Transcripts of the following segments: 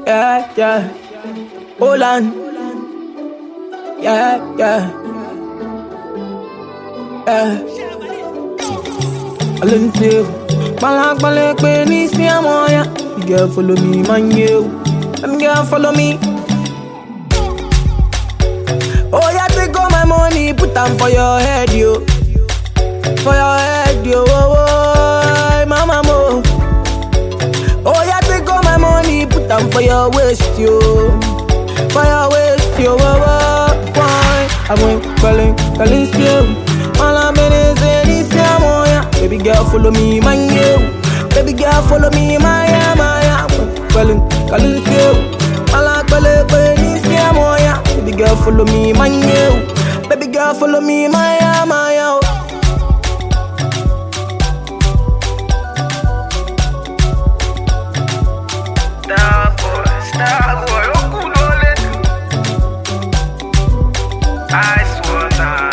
Yeah, yeah. Hold on. Yeah, yeah. Yeah. Alente. Balak balak pe ni si amoya. You girl follow me, man you. Them girl follow me. Oh yeah, take all my money, put them for your head, yo. For your head, yo. Oh, oh, mama mo. Oh yeah, take all my money, put them for your waist, yo. For your waist, yo. Oh, oh, why? I went calling, calling still. All I'm in is in this yeah. Baby girl, follow me, man, you. Baby girl, follow me, my yeah, my yeah. Calling, calling still. All I'm calling, calling this yeah. Baby girl, follow me, man, you. Baby girl, follow me, my yeah, my yeah. Star boy, star boy, okulole. Ice water.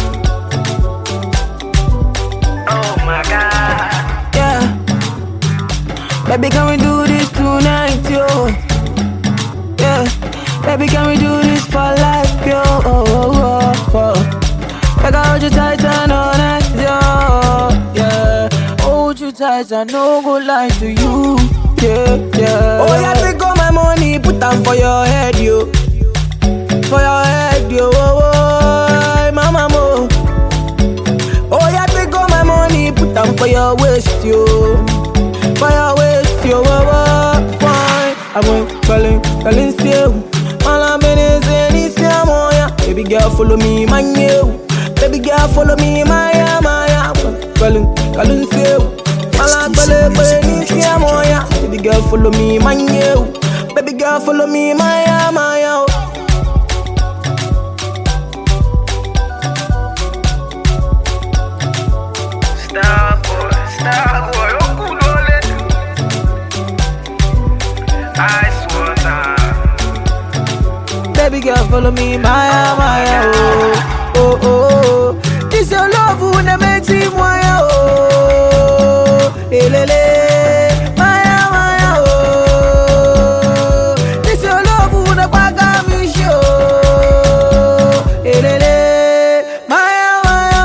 Oh my God. Yeah. Baby, can we do this tonight, yo? Yeah. Baby, can we do this for life, yo? Oh, oh, oh, oh. Like I hold you tight and all night, yo. Yeah. Hold you tight and no go lie to you. Yeah, yeah. Oh, yeah, take all my money, put them for your head, yo. For your head, yo. Oh, oh, mama, mo. Oh yeah, take all my money, put them for your waist, yo. For your waist, yo. Oh, oh, why? I went calling, calling still. All I'm in is in this yeah, yeah. Baby girl, follow me, man, you. Baby girl, follow me, my yeah, my yeah. Calling, calling still. All I'm calling, calling this yeah, yeah. Baby girl, follow me, man, you. Baby girl, follow me, my yeah, my yeah. Star boy, star boy, okulole. Ice water. Baby girl, follow me, Maya, Maya, oh, oh, oh, oh. This your love who ne makes me Maya, oh, elele, Maya, Maya, oh. This your love who ne paga me show, elele, Maya, Maya,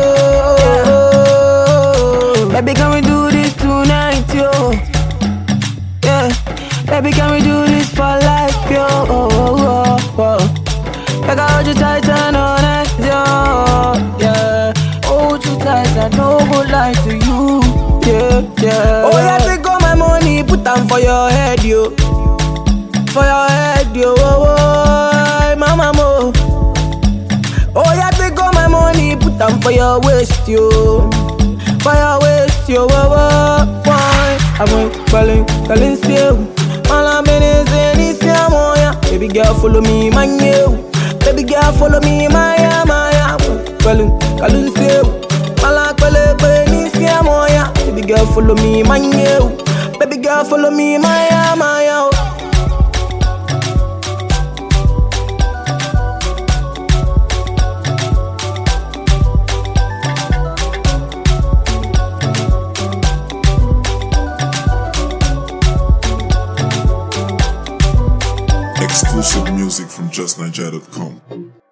oh. Baby, can we do this tonight, yo? Yeah, baby, can we do this for life, yo? Oh, oh, oh, oh. Like I hold you tight and all night, yo. Yeah, hold you tight and no go lie to you. Yeah, yeah. Oh yeah, take all my money, put them for your head, yo. For your head, yo. Oh, oh, mama mo. Oh yeah, take all my money, put them for your waist, yo. For your waist, yo. Oh, oh, why? I went calling, calling still. All I'm in is in this yeah, yeah. Baby girl, follow me, man, you. Baby girl, follow me, my yeah, my yeah. Calling, calling still. All I'm calling, calling this yeah, yeah. Baby girl, follow me, man, you. Baby girl, follow me, my yeah, my yeah. Exclusive music from JustNiger.com.